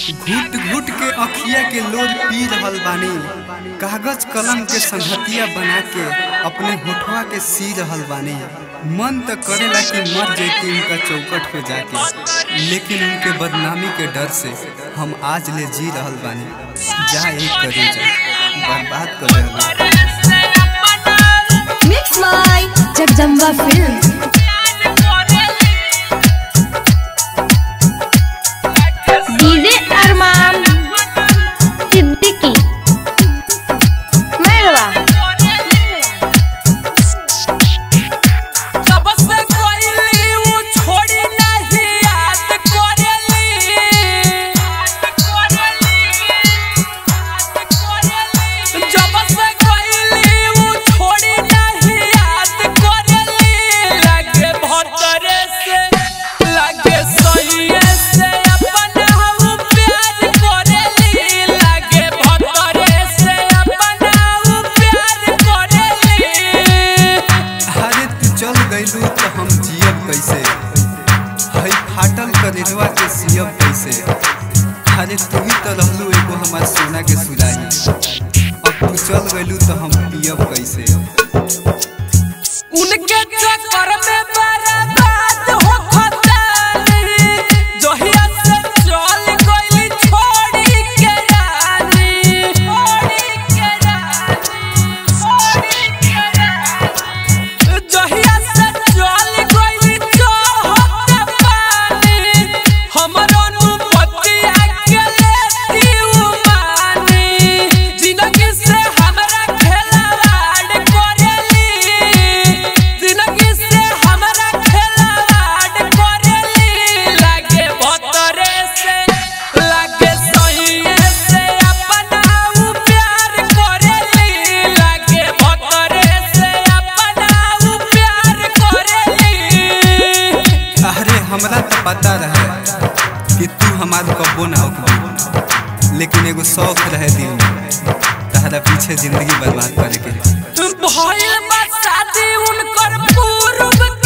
घुट घुट के अखिया के लोर पी रहल बानी कागज कलम के संगतिया बना के अपने होठवा के सी रहल बानी मन तो करेला कि मर जैती उनका चौकट पे जाके लेकिन उनके बदनामी के डर से हम आज ले जी रहल बानी जा एक करे जा बर्बाद कर रहल Mix by Jagdamba Films. DJ Arman Siddiqui Merhaba सबसे कोइली उ छोड़ी नहीं याद करेली जब से कोइली उ छोड़ी नहीं याद करेली लगे भतरे से लगे सहिए से अपन हम प्यार करेली लगे भतरे से अपन हम प्यार करेली अरे तू चल गइलू तो हम जियब कैसे हई फाटल करेलवा के सियब कैसे अरे तू ही तो रहलू एगो हमार सोना के सुराही अब तू चल गइलू तो हम पियब कैसे उनके चक्कर में बर्बाद हो खतानी जहिया से चल गइली छोड़ी के रानी छोड़ी के रानी छोड़ी के रानी जहिया से चल गइली चढ़त पानी हमरो नुपतिया के लेती उमानी जिंदगी से हमरा खेलवाड़ करेली जिंदगी से हमरा खेलवाड़ करेली लागे भतरे से लागे सहिए से अपना उ प्यार करेली लागे भतरे से अपना उ प्यार करेली अरे हमरा तो पता रहे कि तू हमार कब्बो ना होगी लेकिन एगो शौक रहे दिल में तहरा पीछे जिंदगी बर्बाद करे के भइल बा शादी उनकर पूर्व